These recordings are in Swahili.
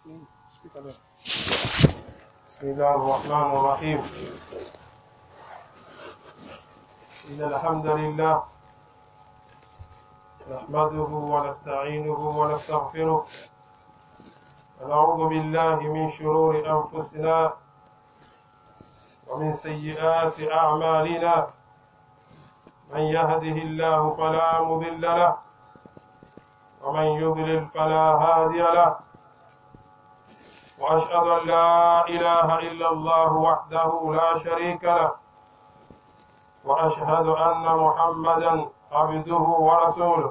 بسم الله الرحمن الرحيم إن الحمد لله نحمده ونستعينه ونستغفره ونعوذ بالله من شرور أنفسنا ومن سيئات أعمالنا من يهده الله فلا مضل له ومن يضلل فلا هادي له وأشهد أن لا إله إلا الله وحده لا شريك له وأشهد أن محمدا عبده ورسوله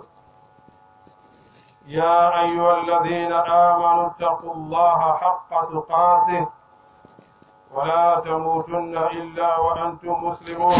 يا أيها الذين آمنوا اتقوا الله حق تقاته ولا تموتن إلا وأنتم مسلمون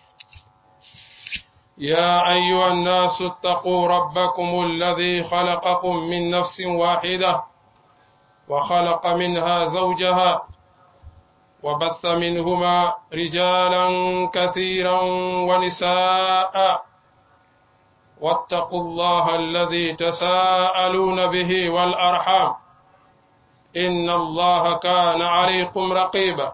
يا أيها الناس اتقوا ربكم الذي خلقكم من نفس واحدة وخلق منها زوجها وبث منهما رجالا كثيرا ونساء واتقوا الله الذي تساءلون به والأرحام إن الله كان عليكم رقيبا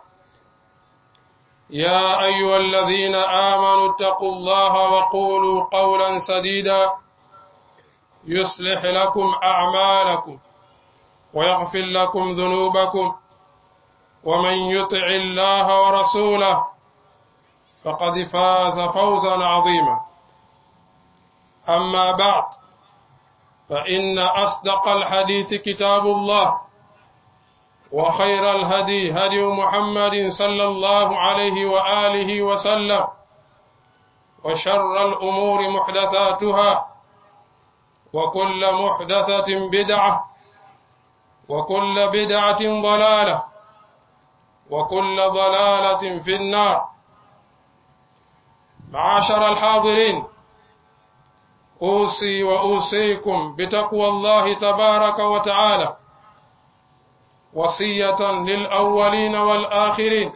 يا أيها الذين آمنوا اتقوا الله وقولوا قولا سديدا يصلح لكم أعمالكم ويغفر لكم ذنوبكم ومن يطع الله ورسوله فقد فاز فوزا عظيما أما بعد فإن أصدق الحديث كتاب الله وخير الهدي هدي محمد صلى الله عليه وآله وسلم وشر الأمور محدثاتها وكل محدثة بدعة وكل بدعة ضلالة وكل ضلالة في النار معاشر الحاضرين أوصي وأوصيكم بتقوى الله تبارك وتعالى وصية للأولين والآخرين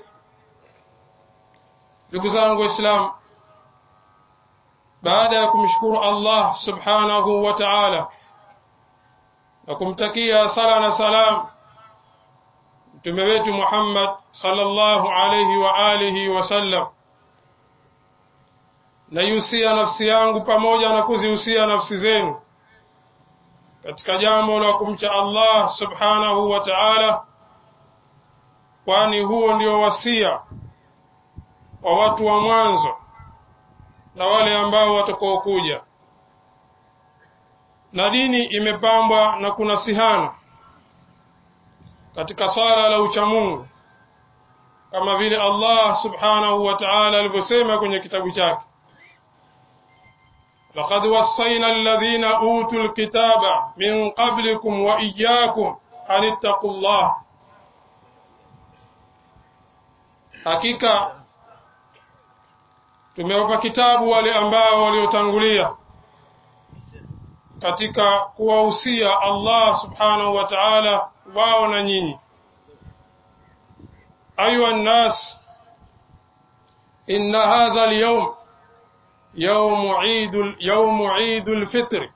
ndugu zangu Islam, baada ya kumshukuru Allah subhanahu wa ta'ala na kumtakia sala na salam mtume wetu Muhammad sallallahu alayhi wa alihi wasallam, naihusia nafsi yangu pamoja na kuzihusia nafsi zenu katika jambo la kumcha Allah subhanahu wa ta'ala, kwani huo ndio wasia wa watu wa mwanzo na wale ambao watakaokuja na dini imepambwa na kunasihana katika swala la uchamungu kama vile Allah subhanahu wa ta'ala alivyosema kwenye kitabu chake laqad wassayna alladhina utul kitaba min qablikum wa iyyakum an ittaqullah hakika tumewapa kitabu wale ambao waliotangulia katika kuwahusia Allah subhanahu wa ta'ala wao na nyinyi ayuha nnas inna hadha al-yawm يوم عيد يوم عيد الفطر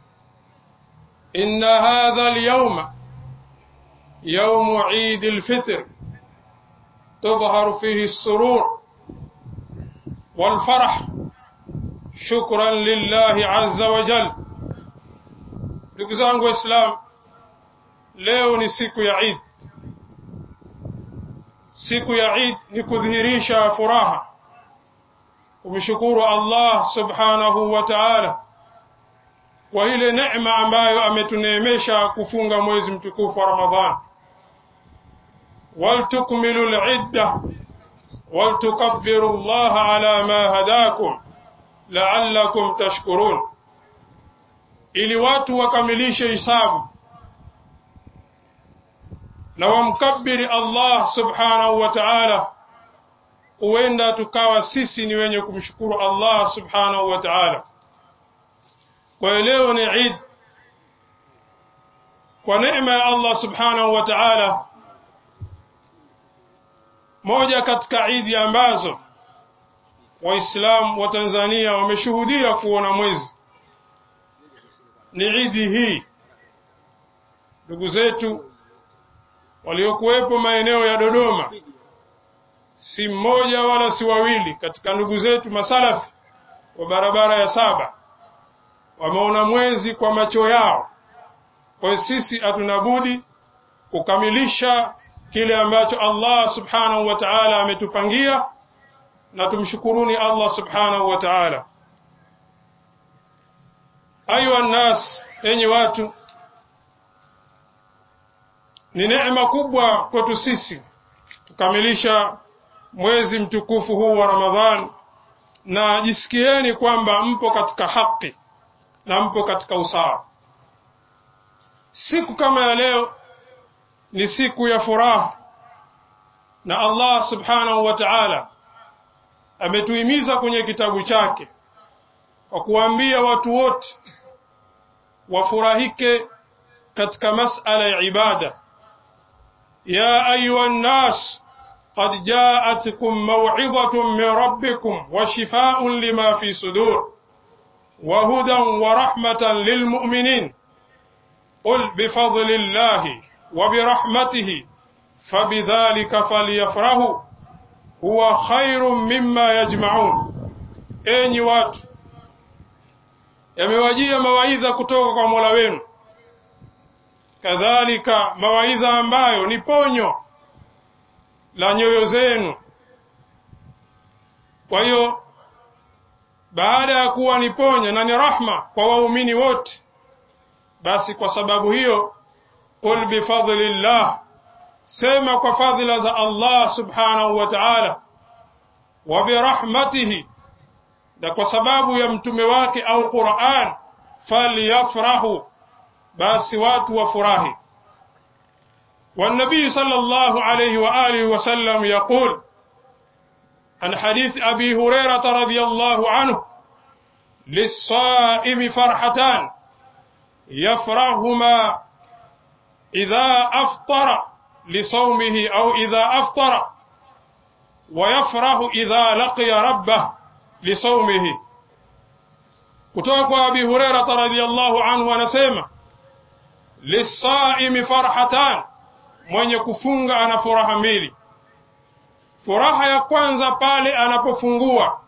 إن هذا اليوم يوم عيد الفطر تظهر فيه السرور والفرح شكرا لله عز وجل ndugu zangu waislamu leo ni siku ya Eid siku ya Eid ni kudhihirisha furaha kumshukuru Allah subhanahu wa ta'ala kwa ile neema ambayo ametuneemesha kufunga mwezi mtukufu wa Ramadhan waltukmilu al-idda waltukabbiru Allah ala ma hadakum la'allakum tashkurun ili watu wakamilishe hisabu na wamkabiri Allah subhanahu wa ta'ala huenda tukawa sisi ni wenye kumshukuru Allah subhanahu wa ta'ala kwa leo ni Eid kwa neema ya Allah subhanahu wa ta'ala moja katika Eid ambazo waislamu wa Tanzania wameshuhudia kuona mwezi ni idi hii ndugu zetu waliokuwepo maeneo ya Dodoma, si mmoja wala si wawili katika ndugu zetu masalafi wa barabara ya saba wameona mwezi kwa macho yao. Kwa hiyo sisi hatuna budi kukamilisha kile ambacho Allah subhanahu wa ta'ala ametupangia, na tumshukuruni Allah subhanahu wa ta'ala. Ayuha nnas, enyi watu, ni neema kubwa kwetu sisi kukamilisha mwezi mtukufu huu wa Ramadhan, na jisikieni kwamba mpo katika haki na mpo katika usawa. Siku kama ya leo ni siku ya furaha, na Allah subhanahu wa ta'ala ametuhimiza kwenye kitabu chake kwa kuwaambia watu wote wafurahike katika masala ya ibada. ya ayuha nnas qad jaatkum maw'idhatun min rabbikum wa shifaa'un lima fi sudur wa hudan wa rahmatan lilmu'minin qul bifadli llahi wa birahmatihi fabidhalika falyafrahu huwa khairun mimma yajma'un. Enyi watu, yamewajia mawaidha kutoka kwa Mola wenu, kadhalika mawaidha ambayo ni ponyo la nyoyo zenu. Kwa hiyo baada ya kuwa ni ponyo na ni rahma kwa waumini wote, basi kwa sababu hiyo, qul bifadlillah, sema kwa fadhila za Allah subhanahu wa ta'ala, wa birahmatihi na kwa sababu ya mtume wake au Qur'an, falyafrahu, basi watu wafurahi. والنبي صلى الله عليه وآله وسلم يقول عن حديث أبي هريرة رضي الله عنه للصائم فرحتان يفرحهما إذا أفطر لصومه أو إذا أفطر ويفرح إذا لقي ربه lisaumihi. Kutoka kwa Abi Hurairah radhiyallahu anhu anasema, lisaimi farhatan, mwenye kufunga ana furaha mbili. Furaha ya kwanza pale anapofungua,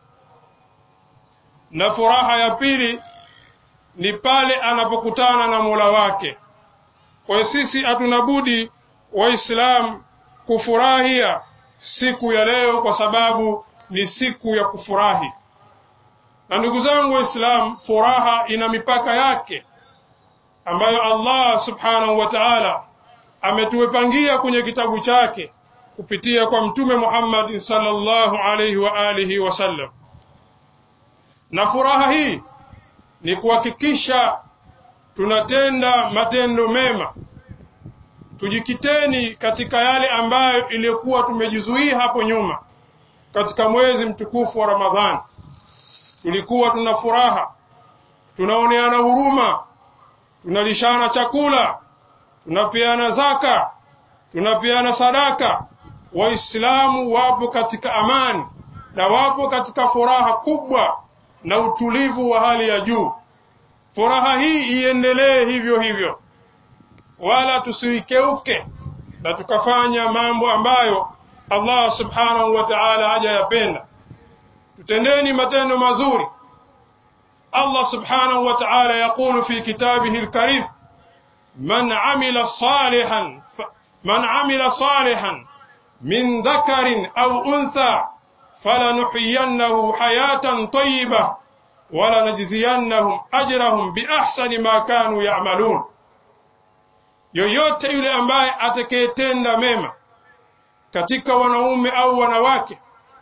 na furaha ya pili ni pale anapokutana na Mola wake. Kwa hiyo sisi hatuna budi Waislamu kufurahia siku ya leo, kwa sababu ni siku ya kufurahi. Na ndugu zangu Waislamu, furaha ina mipaka yake ambayo Allah subhanahu wa ta'ala ametuwepangia kwenye kitabu chake kupitia kwa Mtume Muhammad sallallahu alayhi wa alihi wasallam. Na furaha hii ni kuhakikisha tunatenda matendo mema, tujikiteni katika yale ambayo iliyokuwa tumejizuia hapo nyuma katika mwezi mtukufu wa Ramadhani tulikuwa tuna furaha, tunaoneana huruma, tunalishana chakula, tunapeana zaka, tunapeana sadaka. Waislamu wapo katika amani na wapo katika furaha kubwa na utulivu wa hali ya juu. Furaha hii iendelee hivyo hivyo, wala tusiikeuke na tukafanya mambo ambayo Allah subhanahu wa ta'ala hajayapenda. Tutendeni matendo mazuri. Allah subhanahu wa ta'ala yaqulu fi kitabihi al-karim man amila salihan man amila salihan min dhakarin aw untha falanuhyiyannahu hayatan tayyibah walanajziyannahum ajrahum biahsani ma kanu ya'malun, yoyote yule ambaye atakayetenda mema katika wanaume au wanawake,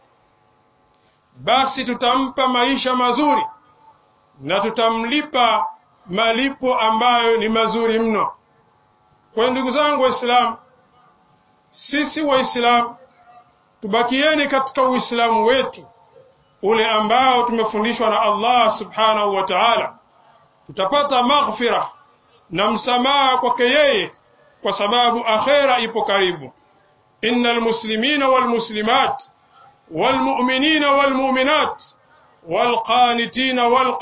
basi tutampa maisha mazuri na tutamlipa malipo ambayo ni mazuri mno. Kwa ndugu zangu Waislamu, sisi Waislamu tubakieni katika Uislamu wetu ule ambao tumefundishwa na Allah subhanahu wa ta'ala, tutapata maghfira na msamaha kwake yeye, kwa sababu akhera ipo karibu. innal muslimina wal muslimat wal mu'minina wal mu'minat wal qanitina wal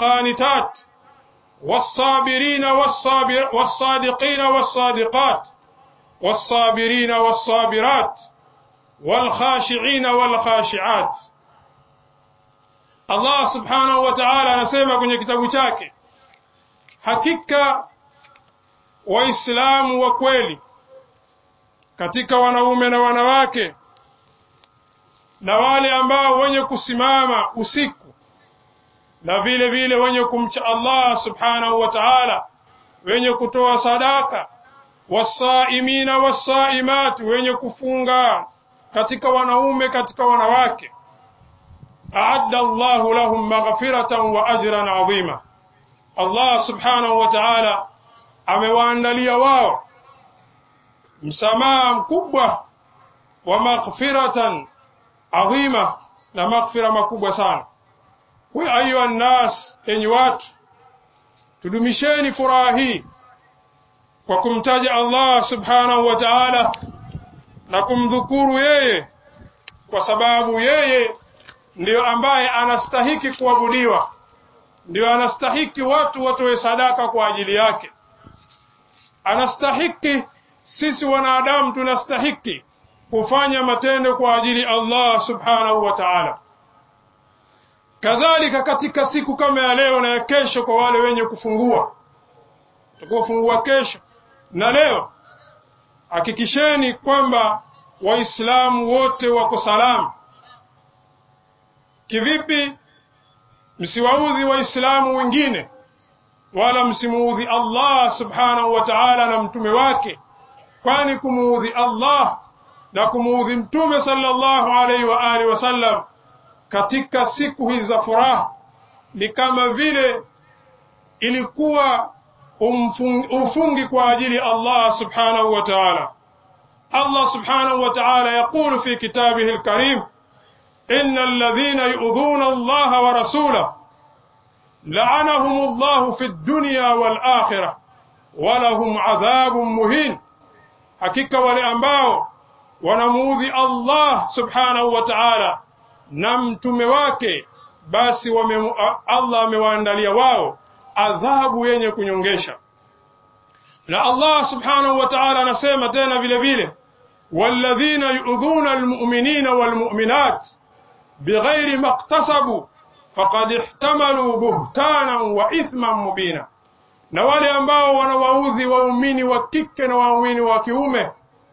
qanitat والصابرين والصابر والصادقين والصادقات والصابرين والصابرات والخاشعين والخاشعات Allah subhanahu wa ta'ala anasema kwenye kitabu chake hakika waislamu wa kweli katika wanaume na wanawake na wale ambao wenye kusimama usiku na vile vile wenye kumcha Allah subhanahu wa ta'ala wenye kutoa sadaka wasaimina wasaimat wenye kufunga katika wanaume katika wanawake aadda Allahu lahum maghfiratan wa ajran adhima Allah subhanahu wa ta'ala amewaandalia wao msamaha mkubwa wa maghfiratan adhima na maghfira makubwa sana we ayuha nnas enyi watu tudumisheni furaha hii kwa kumtaja Allah subhanahu wa ta'ala na kumdhukuru yeye kwa sababu yeye ndiyo ambaye anastahiki kuabudiwa ndiyo anastahiki watu watoe sadaka kwa ajili yake anastahiki sisi wanadamu tunastahiki kufanya matendo kwa ajili Allah subhanahu wa ta'ala kadhalika katika siku kama ya leo na ya kesho kwa wale wenye kufungua tukufungua kesho na leo hakikisheni kwamba waislamu wote wako salama kivipi msiwaudhi waislamu wengine wala msimuudhi Allah subhanahu wa ta'ala na mtume wake kwani kumuudhi Allah na kumuudhi mtume sallallahu alaihi wa alihi wasallam katika siku hizi za furaha ni kama vile ilikuwa ufungi kwa ajili Allah subhanahu wa ta'ala Allah subhanahu wa ta'ala يقول في كتابه الكريم إن الذين يؤذون الله ورسوله لعنهم الله في الدنيا والآخرة ولهم عذاب مهين hakika wale ambao wanamuudhi Allah subhanahu wa ta'ala na mtume wake basi wame, Allah amewaandalia wao adhabu yenye kunyongesha na Allah subhanahu wa ta'ala anasema tena vile vile walladhina yu'dhuna almu'minina walmu'minat bighairi maktasabu faqad ihtamalu buhtanan wa ithman mubina na wale ambao wanawaudhi waumini wa kike na waumini wa kiume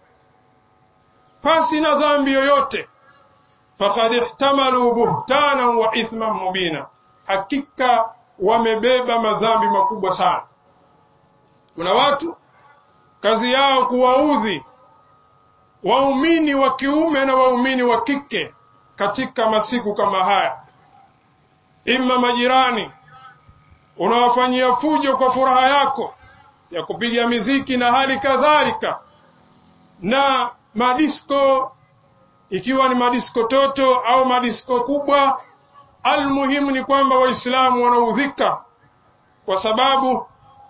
pasi na dhambi yoyote faqad ihtamalu buhtanan wa ithman mubina hakika wamebeba madhambi makubwa sana kuna watu kazi yao kuwaudhi waumini wa kiume na waumini wa kike katika masiku kama haya ima majirani unawafanyia fujo kwa furaha yako ya kupiga miziki na hali kadhalika na madisko ikiwa ni madisko toto au madisko kubwa almuhimu ni kwamba waislamu wanaudhika kwa sababu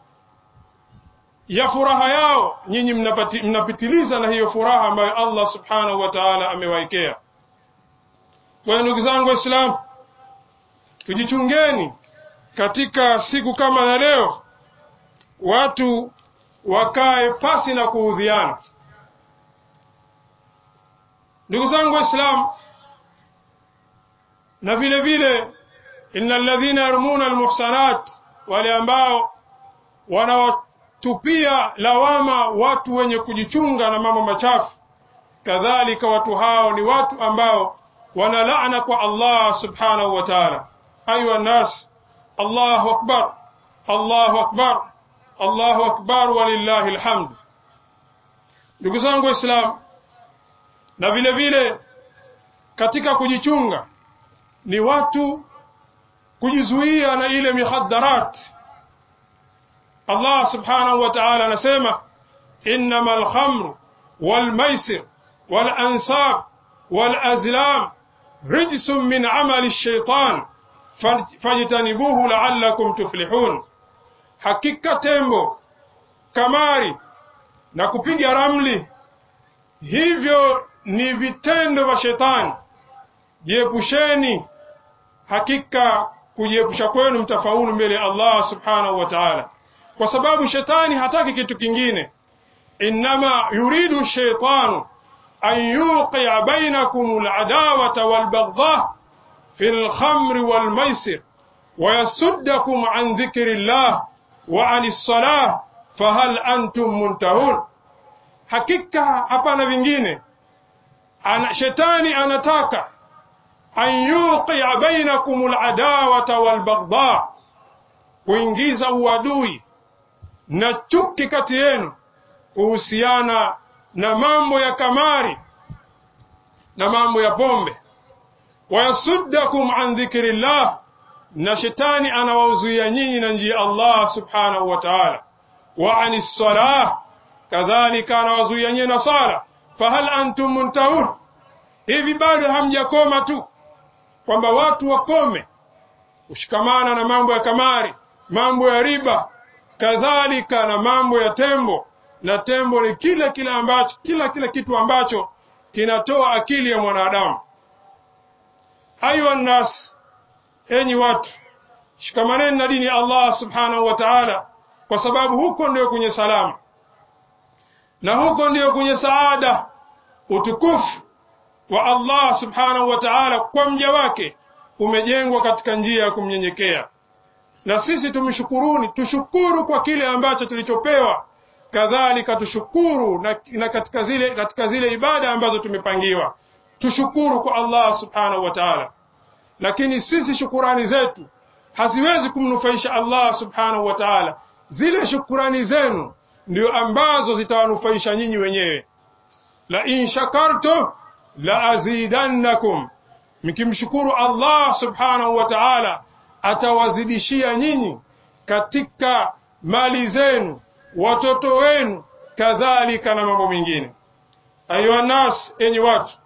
ya furaha yao nyinyi mnapitiliza na hiyo furaha ambayo Allah subhanahu wa ta'ala amewaekea kwa ndugu zangu waislamu tujichungeni katika siku kama ya leo watu wakae pasi na kuudhiana ndugu zangu waislamu na vile vile innal ladhina yarmuna almuhsanat wale ambao wanawatupia lawama watu wenye kujichunga na mambo machafu kadhalika watu hao ni watu ambao wana laana kwa Allah subhanahu wa ta'ala ayuha nas Allahu akbar Allahu akbar Allahu akbar walillahi alhamd ndugu zangu waislamu na vile vile katika kujichunga ni watu kujizuia na ile mihaddarat Allah subhanahu wa ta'ala anasema innamal khamru wal maisir wal ansab wal azlam rijsun min amali ash-shaytan fajtanibuhu la'allakum tuflihun hakika tembo kamari na kupiga ramli hivyo ni vitendo vya shetani jiepusheni hakika kujiepusha kwenu mtafaulu mbele ya Allah subhanahu wa ta'ala kwa sababu shetani hataki kitu kingine innama yuridu shaitanu an yuqia bainakum aladawata walbaghdha fi lkhamri walmaisir wayasuddakum an dhikri llah wa ani lsalah fahal antum muntahun, hakika hapana vingine ana, shetani anataka an yuqia bainakum aladawata walbaghdha, kuingiza uadui na chuki kati yenu kuhusiana na mambo ya kamari na mambo ya pombe. Wayasuddakum an dhikri llah, na shetani anawauzuia nyinyi na njia Allah subhanahu wa ta'ala. Wa ani salah, kadhalika anawazuia nyinyi na sala. Fahal antum muntahun, hivi bado hamjakoma tu kwamba watu wakome kushikamana na mambo ya kamari, mambo ya riba, kadhalika na mambo ya tembo. Na tembo ni kila kila ambacho kila kila kitu ambacho kinatoa akili ya mwanadamu. Ayuha nnas, enyi watu, shikamaneni na dini ya Allah subhanahu wa ta'ala, kwa sababu huko ndio kwenye salama na huko ndio kwenye saada, utukufu wa Allah subhanahu wa ta'ala kwa mja wake umejengwa katika njia ya kumnyenyekea. Na sisi tumshukuruni, tushukuru kwa kile ambacho tulichopewa, kadhalika tushukuru na, na katika zile katika zile ibada ambazo tumepangiwa, tushukuru kwa Allah subhanahu wa ta'ala. Lakini sisi shukurani zetu haziwezi kumnufaisha Allah subhanahu wa ta'ala. Zile shukurani zenu ndio ambazo zitawanufaisha nyinyi wenyewe. La in shakartum la azidannakum, mkimshukuru Allah subhanahu wa ta'ala atawazidishia nyinyi katika mali zenu, watoto wenu, kadhalika na mambo mengine. Ayuha nas, enyi watu,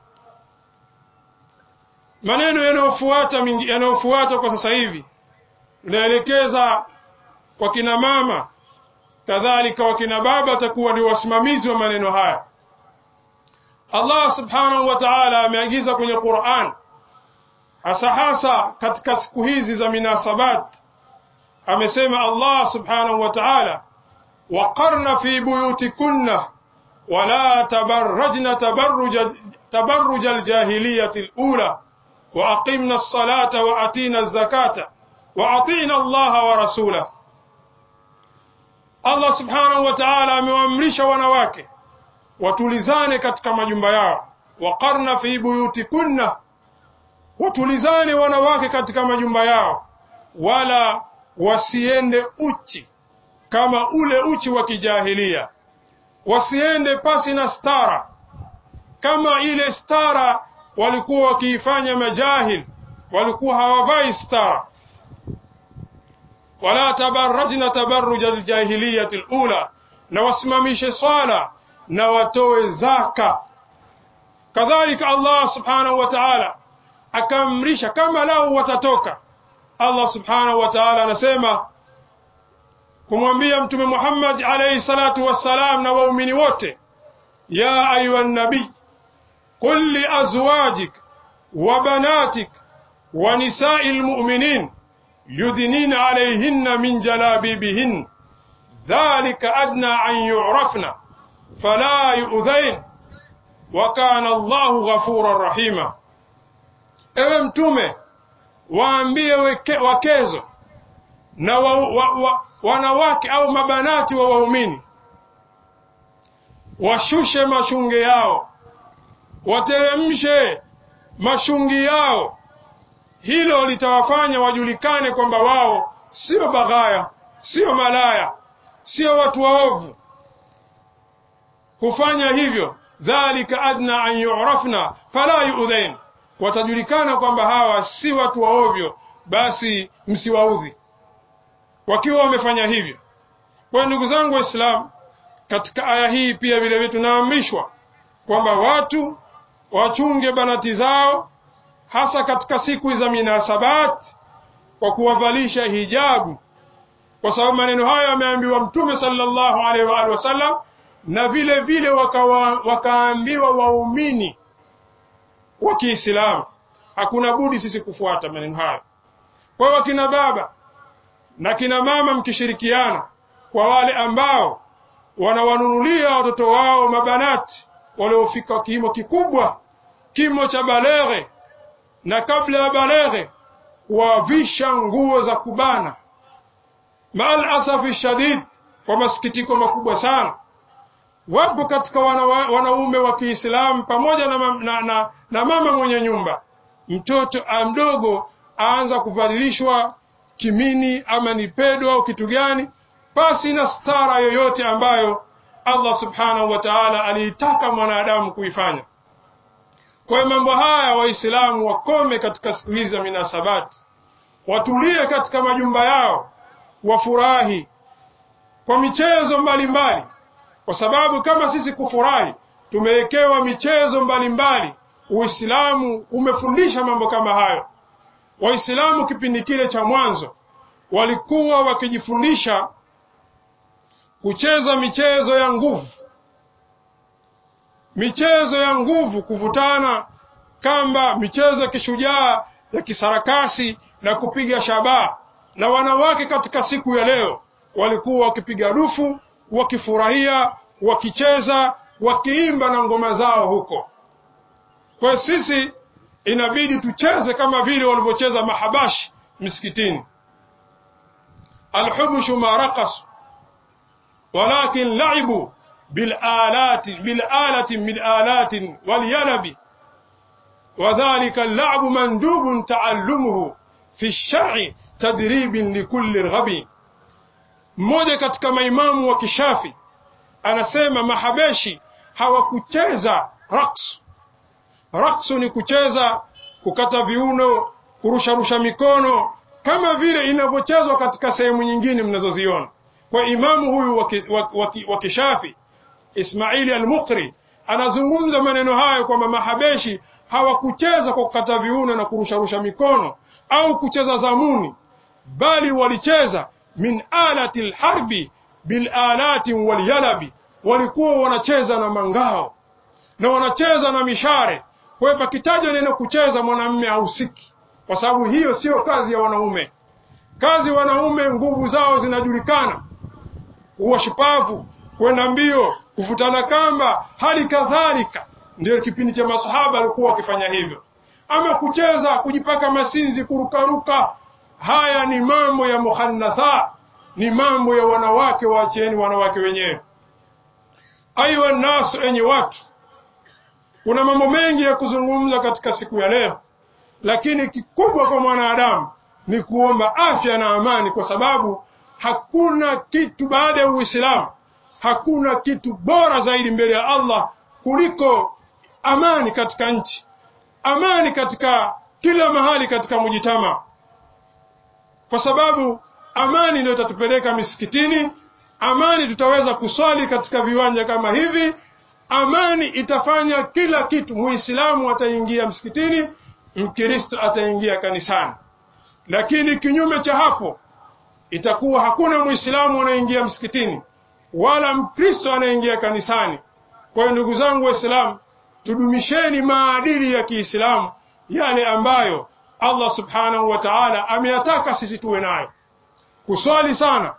maneno yanayofuata yanayofuata kwa sasa hivi inaelekeza kwa kina mama, kadhalika wakina baba atakuwa ndio wasimamizi wa maneno haya. Allah subhanahu wa ta'ala ameagiza kwenye Qur'an, hasa hasa katika siku hizi za minasabat, amesema Allah subhanahu wa ta'ala, waqarna fi buyutikunna wala tabarrajna tabarruja tabarruja aljahiliyati alula wa aqimna as-salata wa atina az-zakata wa atina Allah wa rasulahu. Allah subhanahu wa ta'ala amewaamrisha wanawake watulizane katika majumba yao, waqarna fi buyutikunna, watulizane wanawake katika majumba yao, wala wasiende uchi kama ule uchi wa kijahilia, wasiende pasi na stara kama ile stara walikuwa wakiifanya majahil, walikuwa hawavai stara. Wala tabarrajna tabarruja aljahiliyati alula, na wasimamishe swala na watoe zaka. Kadhalika Allah subhanahu wa ta'ala akaamrisha kama lao watatoka. Allah subhanahu wa ta'ala anasema kumwambia Mtume Muhammad alayhi salatu wassalam na waumini wote, ya ayuha nabii qul li azwajik wa banatik wa nisai lmuminin yudnina alayhinna min jalabibihin dhalika adna an yurafna fala yuudhain wa kana Allahu ghafuran rahima. Ewe Mtume, waambie wakezo na wa, wa, wa, wanawake au mabanati wa waumini washushe mashunge yao, wateremshe mashungi yao. Hilo litawafanya wajulikane kwamba wao sio baghaya, sio malaya, sio watu waovu kufanya hivyo, dhalika adna an yurafna fala yuudhain, watajulikana kwamba hawa si watu waovyo, basi msiwaudhi wakiwa wamefanya hivyo. Kwa ndugu zangu Waislamu, katika aya hii pia vile vile tunaamrishwa kwamba watu wachunge banati zao, hasa katika siku za minasabat, kwa kuwavalisha hijabu, kwa sababu maneno hayo yameambiwa Mtume sallallahu alaihi wa alihi wasallam na vile vile wakawa, wakaambiwa waumini wa Kiislamu. Hakuna budi sisi kufuata maneno hayo. Kwa hiyo wakina baba na kina mama mkishirikiana, kwa wale ambao wanawanunulia watoto wao mabanati waliofika kimo kikubwa, kimo cha baleghe, na kabla ya baleghe kuwavisha nguo za kubana. Maal asafi shadid, kwa masikitiko makubwa sana, wapo katika wana, wanaume wa Kiislamu pamoja na, na, na, na mama mwenye nyumba, mtoto mdogo aanza kuvadilishwa kimini ama ni pedo au kitu gani, pasi na stara yoyote ambayo Allah subhanahu wa ta'ala aliitaka mwanadamu kuifanya. Kwa hiyo mambo haya Waislamu wakome katika siku hizi za minasabati, watulie katika majumba yao, wafurahi kwa michezo mbalimbali, kwa sababu kama sisi kufurahi tumewekewa michezo mbalimbali. Uislamu umefundisha mambo kama hayo. Waislamu kipindi kile cha mwanzo walikuwa wakijifundisha kucheza michezo ya nguvu, michezo ya nguvu, kuvutana kamba, michezo ya kishujaa ya kisarakasi na kupiga shabaha. Na wanawake katika siku ya leo walikuwa wakipiga dufu, wakifurahia, wakicheza, wakiimba na ngoma zao huko. Kwa hiyo sisi inabidi tucheze kama vile walivyocheza mahabashi misikitini. alhubushu ma raqasu walakin laibu bilalati bilalati min alatin walyalabi wadhalika allabu mandubun taallumuhu fi lshari tadribin likulli rghabi. Mmoja katika maimamu wa Kishafi anasema mahabeshi hawakucheza raqsu. Raqsu ni kucheza, kukata viuno, kurusharusha mikono kama vile inavyochezwa katika sehemu nyingine mnazoziona. Kwa imamu huyu wa Kishafi Ismaili al-Muqri anazungumza maneno hayo kwamba mahabeshi hawakucheza kwa kukata viuno na kurusharusha mikono au kucheza zamuni, bali walicheza min alati lharbi bilalati walyalabi, walikuwa wanacheza na mangao na wanacheza na mishare. Kwa hiyo pakitaja neno kucheza, mwanamume hahusiki, kwa sababu hiyo siyo kazi ya wanaume. Kazi wanaume, nguvu zao zinajulikana, kuwa shupavu, kwenda mbio, kuvutana kamba, hali kadhalika. Ndio kipindi cha masahaba walikuwa wakifanya hivyo. Ama kucheza, kujipaka masinzi, kurukaruka, haya ni mambo ya muhannatha, ni mambo ya wanawake. Waacheni wanawake wenyewe. Ayuha nnasu, enyi watu, kuna mambo mengi ya kuzungumza katika siku ya leo, lakini kikubwa kwa mwanadamu ni kuomba afya na amani, kwa sababu hakuna kitu baada ya Uislamu, hakuna kitu bora zaidi mbele ya Allah kuliko amani katika nchi, amani katika kila mahali katika mujitama, kwa sababu amani ndio itatupeleka misikitini, amani tutaweza kuswali katika viwanja kama hivi, amani itafanya kila kitu. Muislamu ataingia msikitini, Mkristo ataingia kanisani. Lakini kinyume cha hapo, itakuwa hakuna Muislamu anaingia msikitini wala Mkristo anaingia kanisani. Kwa hiyo ndugu zangu Waislamu, tudumisheni maadili ya Kiislamu yale ambayo Allah subhanahu wa ta'ala ameyataka sisi tuwe nayo, kuswali sana.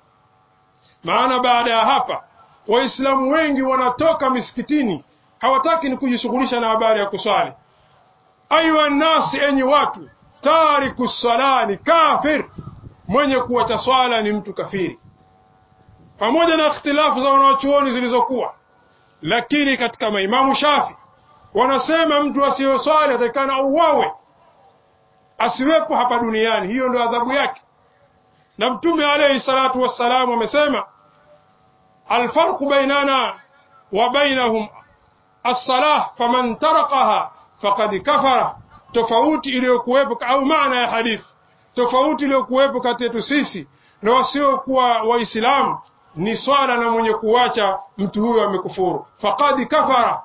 Maana baada ya hapa Waislamu wengi wanatoka misikitini, hawataki ni kujishughulisha na habari ya kuswali. Ayuha nnasi, enyi watu, tariku sala ni kafir, mwenye kuwacha swala ni mtu kafiri, pamoja na ikhtilafu za wanawachuoni zilizokuwa lakini katika maimamu Shafi wanasema mtu asiyoswali atakikana auawe, asiwepo hapa duniani. Hiyo ndio adhabu yake. Na Mtume alayhi salatu wassalamu amesema alfarqu bainana wa bainahum assalah faman tarakaha faqad kafara, tofauti iliyokuwepo au maana ya hadithi, tofauti iliyokuwepo kati yetu sisi na wasiokuwa Waislamu ni swala na mwenye kuwacha mtu huyo amekufuru, faqad kafara.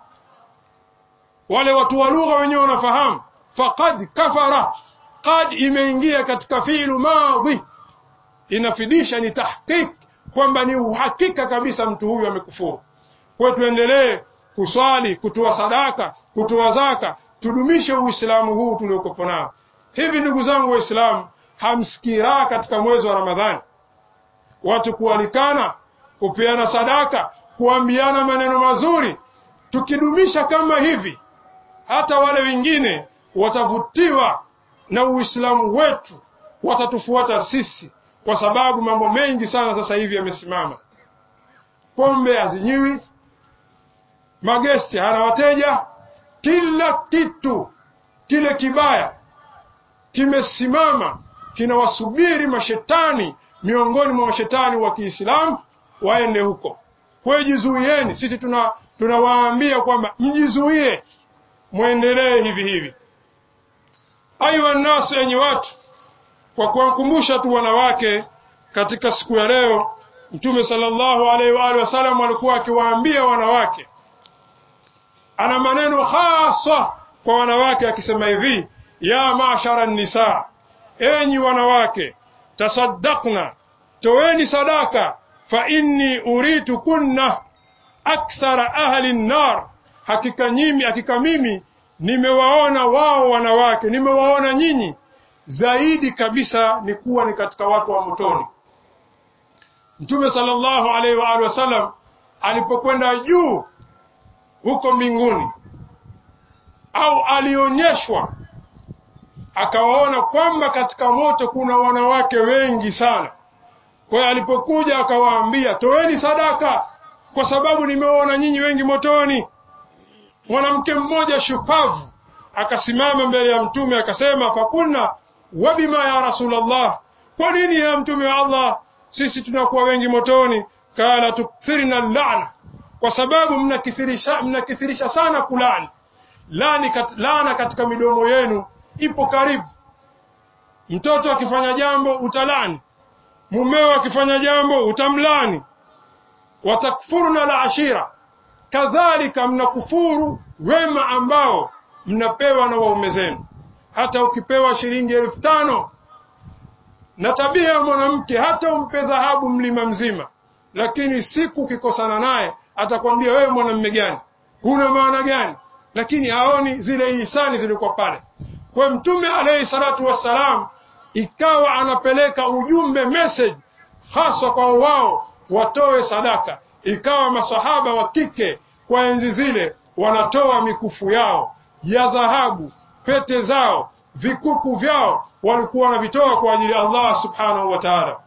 Wale watu wa lugha wenyewe wanafahamu faqad kafara, qad imeingia katika fiilu madhi, inafidisha ni tahqiq, kwamba ni uhakika kabisa mtu huyu amekufuru. Kwa tuendelee kuswali, kutoa sadaka, kutoa zaka, tudumishe Uislamu huu tuliokopo nao. Hivi ndugu zangu Waislamu, hamsikii raha katika mwezi wa Ramadhani watu kualikana kupeana sadaka, kuambiana maneno mazuri. Tukidumisha kama hivi, hata wale wengine watavutiwa na Uislamu wetu, watatufuata sisi, kwa sababu mambo mengi sana sasa hivi yamesimama. Pombe hazinywi, magesti hana wateja, kila kitu kile kibaya kimesimama, kinawasubiri mashetani miongoni mwa mashetani wa Kiislamu waende huko. Kwa hiyo jizuieni, sisi tuna tunawaambia kwamba mjizuie, mwendelee hivi hivi. Ayuha nnasu, enyi watu, kwa kuwakumbusha tu wanawake katika siku ya leo, Mtume sallallahu alaihi wa alihi wasallam alikuwa akiwaambia wanawake, ana maneno hasa kwa wanawake akisema hivi, ya mashara nisa, enyi wanawake, tasaddaqna, toweni sadaka, fa inni uritu kunna akthara ahli nnar, hakika nyimi, hakika mimi nimewaona wao wanawake, nimewaona nyinyi zaidi kabisa ni kuwa ni katika watu wa motoni. Mtume sallallahu alaihi wa alihi wasallam alipokwenda juu huko mbinguni, au alionyeshwa akawaona kwamba katika moto kuna wanawake wengi sana. Kwa hiyo alipokuja akawaambia, toeni sadaka kwa sababu nimewaona nyinyi wengi motoni. Mwanamke mmoja shupavu akasimama mbele ya Mtume akasema, fakulna wabima ya Rasulullah, kwa nini ya Mtume wa Allah sisi tunakuwa wengi motoni? Kala tukthirna lana, kwa sababu mnakithirisha, mnakithirisha sana kulani lani kat, lana katika midomo yenu ipo karibu. Mtoto akifanya jambo utalani, mumeo akifanya jambo utamlani. Watakfuruna la ashira, kadhalika mnakufuru wema ambao mnapewa na waume zenu. Hata ukipewa shilingi elfu tano na tabia ya mwanamke, hata umpe dhahabu mlima mzima, lakini siku ukikosana naye atakwambia wewe mwanamume gani, huna maana gani? Lakini haoni zile ihsani zilikuwa pale. Kwa Mtume alayhi salatu wassalam ikawa anapeleka ujumbe message haswa kwa wao watoe sadaka. Ikawa masahaba wa kike kwa enzi zile wanatoa mikufu yao ya dhahabu, pete zao, vikuku vyao walikuwa wanavitoa kwa ajili ya Allah subhanahu wa ta'ala.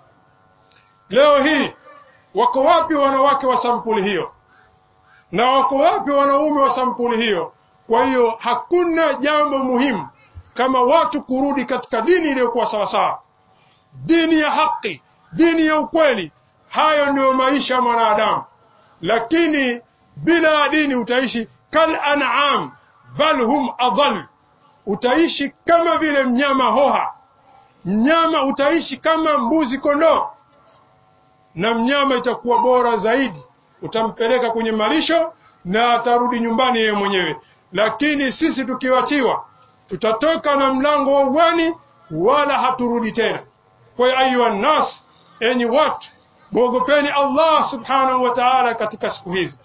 Leo hii wako wapi wanawake wa sampuli hiyo? Na wako wapi wanaume wa sampuli hiyo? Kwa hiyo hakuna jambo muhimu kama watu kurudi katika dini iliyokuwa sawasawa, dini ya haki, dini ya ukweli. Hayo ndiyo maisha ya mwanadamu, lakini bila dini utaishi kal an'am bal hum adall, utaishi kama vile mnyama hoha. Mnyama utaishi kama mbuzi kondoo, na mnyama itakuwa bora zaidi, utampeleka kwenye malisho na atarudi nyumbani yeye mwenyewe. Lakini sisi tukiwachiwa, tutatoka na mlango wa uwani, wala haturudi tena. Kwa hiyo ayuha nnas, enyi watu, mwogopeni Allah subhanahu wa ta'ala katika siku hizi.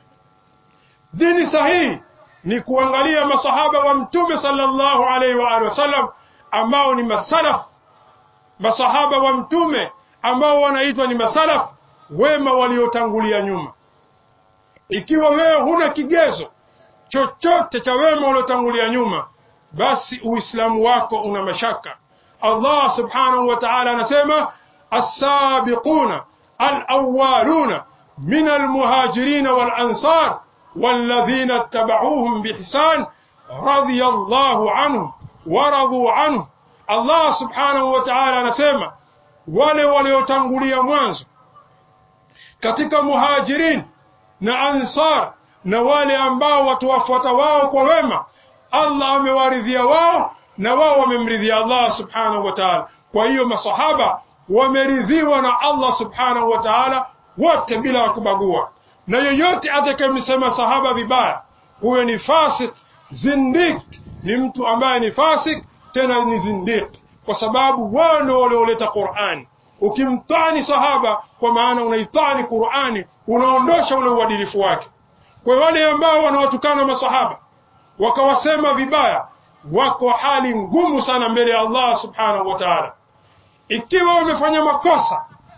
Dini sahihi ni kuangalia masahaba wa Mtume sallallahu alaihi wa alihi wasallam ambao ni masalaf, masahaba wa Mtume ambao wanaitwa ni masalaf wema waliotangulia nyuma. Ikiwa wewe huna kigezo chochote cha wema waliotangulia nyuma, basi Uislamu wako una mashaka. Allah subhanahu wa ta'ala anasema as-sabiquna al-awwaluna min al-muhajirin wal-ansar والذين اتبعوهم بإحسان رضي الله عنهم ورضوا عنه Allah subhanahu wa ta'ala anasema wale waliotangulia mwanzo katika muhajirin na ansar na wale ambao watu wafuata wao kwa wema, Allah amewaridhia wao na wao wamemridhia Allah subhanahu wa ta'ala. Kwa hiyo masahaba wameridhiwa na Allah subhanahu wa ta'ala wote bila ya kubagua, na yoyote atakayemsema sahaba vibaya, huyo ni fasik, zindik, ni mtu ambaye ni fasik tena ni zindik, kwa sababu wao ndio walioleta Qur'ani. Ukimtani sahaba, kwa maana unaitani Qur'ani, unaondosha ule uadilifu wake. Kwa wale ambao wanawatukana masahaba wakawasema vibaya, wako hali ngumu sana mbele ya Allah subhanahu wa ta'ala. Ikiwa wamefanya makosa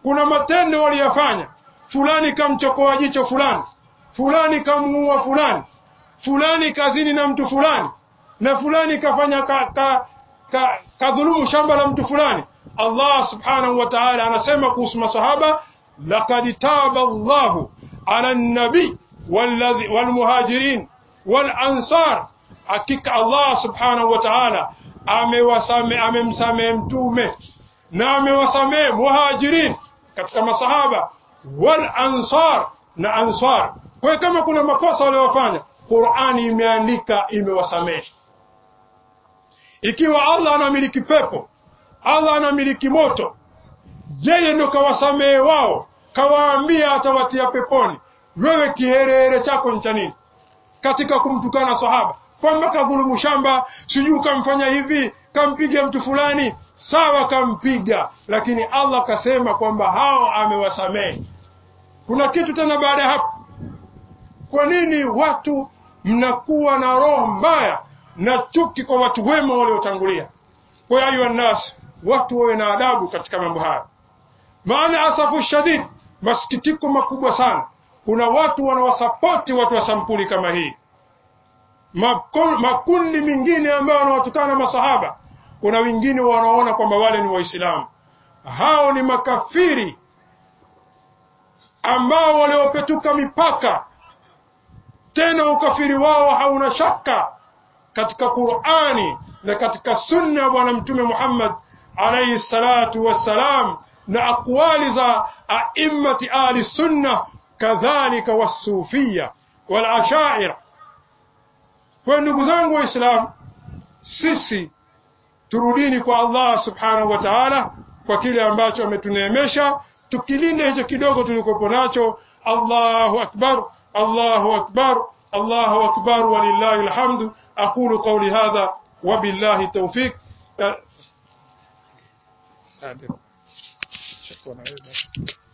kuna matendo waliyafanya fulani kamchokoa jicho fulani fulani kamuua fulani fulani kazini na mtu fulani na fulani kafanya ka, ka, ka, kadhulumu shamba la mtu fulani Allah subhanahu wa ta'ala anasema kuhusu masahaba laqad taba Allahu ala an-nabi walmuhajirin walansar hakika Allah subhanahu wa ta'ala amewasame amemsamehe mtume na amewasamehe muhajirin katika masahaba wal ansar na ansar kwa kama kuna makosa waliofanya Qur'ani imeandika imewasamehe ikiwa Allah anamiliki pepo Allah anamiliki moto yeye ndo kawasamehe wao kawaambia atawatia peponi wewe kiherehere chako ni cha nini katika kumtukana sahaba kwamba kadhulumu shamba sijui kamfanya hivi kampiga mtu fulani sawa kampiga lakini Allah kasema kwamba hao amewasamehe kuna kitu tena baada ya hapo kwa nini watu mnakuwa na roho mbaya na chuki kwa watu wema waliotangulia kwa hiyo nas watu wawe na adabu katika mambo haya maana asafu shadid masikitiko makubwa sana kuna watu wanawasapoti watu wa sampuli kama hii makundi mengine ambayo wanawatukana masahaba kuna wengine wanaona kwamba wale ni waislamu hao ni makafiri ambao waliopetuka mipaka tena ukafiri wao hauna shaka katika Qur'ani na katika sunna ya bwana mtume Muhammad alayhi salatu wassalam na aqwali za a'immati ahli sunna kadhalika wasufia wal ashaira kwa ndugu zangu waislamu sisi turudini kwa Allah subhanahu wa ta'ala kwa kile ambacho ametuneemesha tukilinda hicho kidogo tulikopo nacho Allahu akbar Allahu akbar Allahu akbar walillahi alhamdu aqulu qawli hadha wabillahi tawfiq شكرا